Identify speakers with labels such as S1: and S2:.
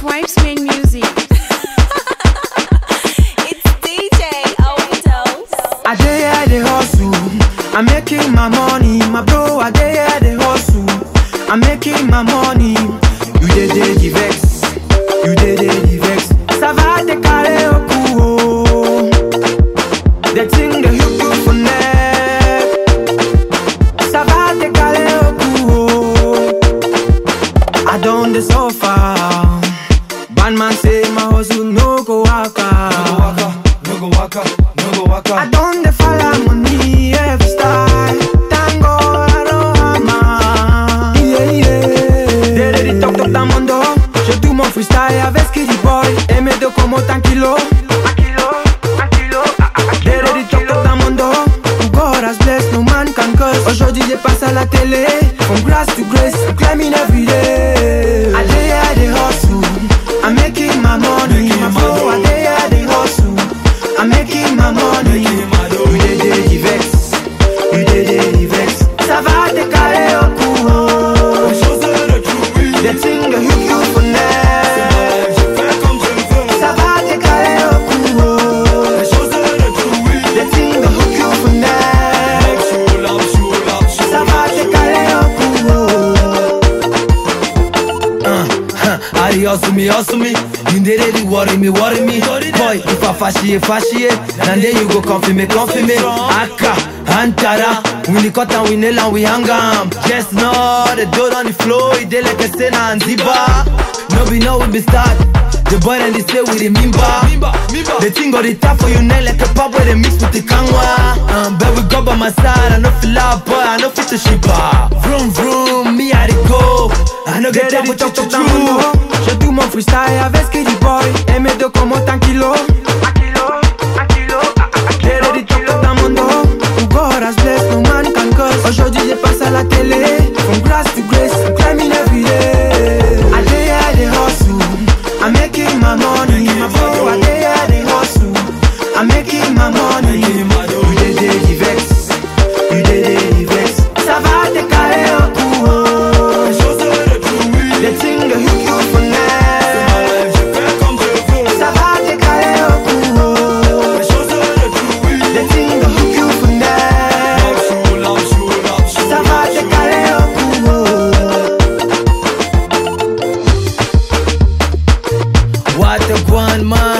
S1: Vibes main music.
S2: It's DJ Overdose.
S3: I dey here dey hustle, I'm making my money. My bro, I dey here dey hustle, I'm making my money. You dey dey the vex, you dey dey the vex. Sava te kare oku o, the thing dey hook you for neck. Sava te kare oku o, I don dey suffer. Bad man say my hustle no go waka.
S4: no go waka, no go waka.
S3: I don't dey follow money every style. Thank God I don't hammer. Yeah, yeah. Derrière top top dans mon dos. Je do mon freestyle avec Skitty Boy. Et mes deux comme autant kilo. Un kilo, un kilo. Derrière top top dans mon dos. Who God has blessed, no man can curse. Aujourd'hui j'ai passé à la télé. From grass to grace, I'm climbing every day. I dey here, dey hustle. I'm making my money.
S4: Making
S3: My
S4: my
S3: flow,
S4: dough.
S3: I dey here, dey hustle. I'm making my money.
S4: Making my dough.
S3: You dey dey the vex. You dey dey the vex. Ça va te caler au cou.
S4: Les choses de trouver.
S3: The thing that hook you for neck.
S4: Je fais comme je veux.
S3: Ça va te caler au cou.
S4: Les choses de trouver.
S3: The thing that hook you for neck.
S4: Show love, show love, show
S3: Ça va te caler au cou.
S5: Ari hustle me, hustle me. You dey ready, worry me, worry me. Boy, if I fashion it, fashion it. And then you go comfy me, comfy me. Aka, Antara. We the cut and we nail and we hang 'em. Just know the door on the floor, it dey like a sena and ziba. No be no we be start. The boy and they say we the mimba. The thing got the top for you nail like a pop where they mix with the kanwa. Um, but we go by my side, I know feel out, boy, I know fit to shiba. Vroom vroom, me I dey go. I know get down
S3: Derrière
S5: with
S3: top
S5: you
S3: top dans mon dos. Je do mon freestyle avec Skitty Boy. Et mes deux comme autant kilo. Un kilo, un kilo. Derrière top top dans mon dos. Who God has blessed, no man can curse. Aujourd'hui j'ai passé à la télé. From grass to grace, I'm climbing every day. I dey here, dey hustle. I'm making my money. My bro, I dey here, dey hustle. I'm making my money.
S4: Making my dough.
S3: You dey dey the vex. You dey dey the vex. Ça va te caler au cou. oh.
S4: Les choses de trouver.
S3: The thing that hook you for neck.
S4: Je fais comme je veux.
S3: Ça va te caler au cou.
S4: Les choses de trouver.
S3: The thing that hook you for neck.
S4: Show love, show love, show
S3: Ça va te caler au cou.
S5: What a one man